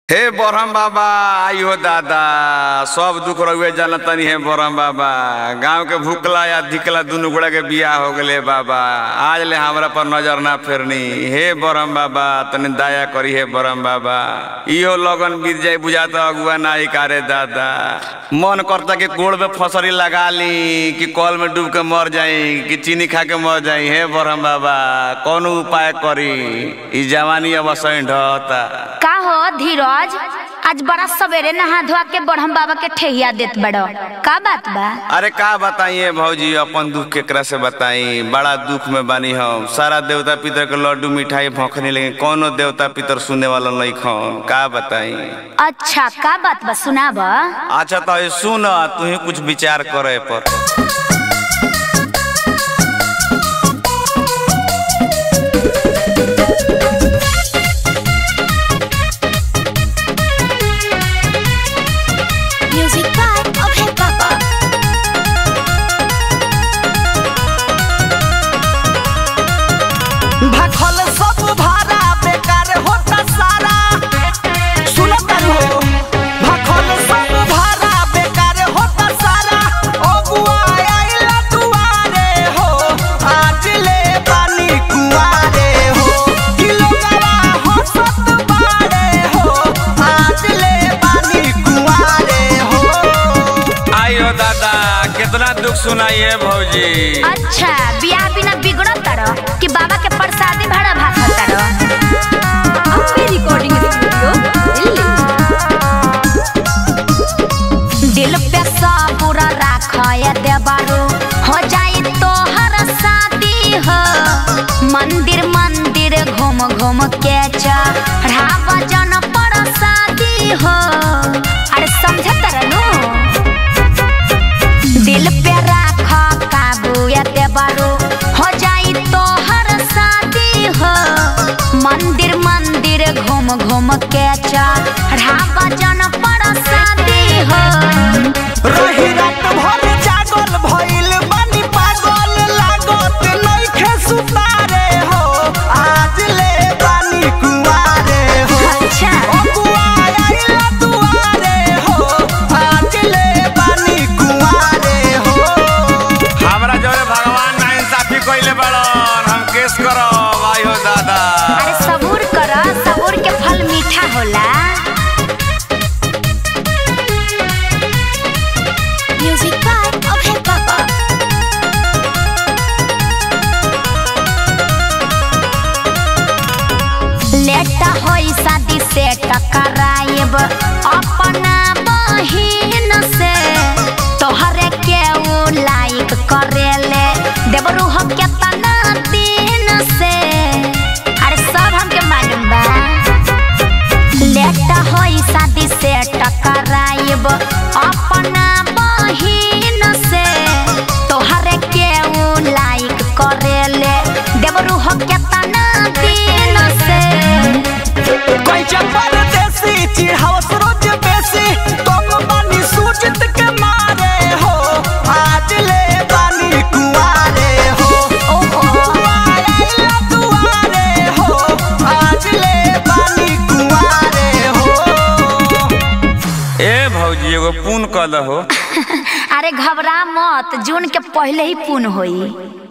हे बरहम बाबा आइयो दादा सब दुख रहुए जान तनी हे बरहम बाबा गांव के भूखला या धिकला दुनू गोड़ा के बियाह हो गले बाबा आज ले हमरा पर नजर ना फेरनी हे बरहम बाबा तनी दया करी हे बरहम बाबा इहो लगन बीत जाई बुझाता अगुआ नाही कारे दादा मन करता कि गोड़ में फसरी लगा ली कि कल में डूब के मर जाई कि चीनी खा के मर जाई हे बरहम बाबा कौन उपाय करी ई जवानी अब सही ढहता का हो धीरज आज बड़ा सवेरे नहा धोआ के बड़हम बाबा के ठेहिया देत बड़ो का बात बा अरे का बताइए भौजी अपन दुख केकरा से बताई बड़ा दुख में बानी हम सारा देवता पितर के लड्डू मिठाई भौंकने लेकिन कोनो देवता पितर सुने वाला नहीं खन का बताई अच्छा का बात बा सुनाब अच्छा तो ये सुन तू ही कुछ विचार करे पर म्यूजिक बाय अभय बाबा भखल सब भारा बेकार होता सारा सुनत हो भखल सब भारा बेकार होता सारा ओ बुआ आइला दुआरे हो आज ले पानी कुआरे हो किलोगवा हंसत बारे हो आज ले पानी कुआरे हो आइयो दादा कितना दुख सुनाइए भौजी अच्छा बियाह बिना बिगड़ो तड़ो कि बाबा के प्रसादी भाड़ा भाखा तड़ो अपने रिकॉर्डिंग स्टूडियो दिल्ली दिल पे सबूर राखय देबारो हो जाई तोहर शादी हो मंदिर मंदिर घूम घूम के चढ़ाव जन पर शादी हो अरे समझत रहनु दिल पे राख काबू एते बारो हो जाई तोहर शादी हो मंदिर मंदिर घूम घूम के चढ़ाव जन पर शादी हो रही रात भर जागल भइल बानी पागल लागत नइखे सुतारे हो आज ले बानी कुआरे हो अच्छा। ओ बुआ आइला दुआरे हो आज ले बानी कुआरे हो हमरा जोरे भगवान ना इंसाफी कइले बड़न हम केस करब आइयो दादा अरे सबूर कर सबूर के फल मीठा होला म्यूजिक बाय अभय बाबा लेट होई शादी से टकराइब अपना बहिन से तोहरे के उ लाइक करेले देवरू हम केतना दिन से अरे सब हमके मालूम बा लेट होई शादी से टकराइब अपना बहिन से तोहरे के उ लाइक करेले देवरू हम केतना दिन से कोई चपर देसी चिढ़ावस रोज बेसी तुम बानी सूचित के मारे हो आज ले बानी कुआरे हो ओहो बुआ आइला दुआरे हो आज ले बानी कुआरे हो ए भौजी एगो पून कल हो अरे घबरा मत जून के पहले ही पून होई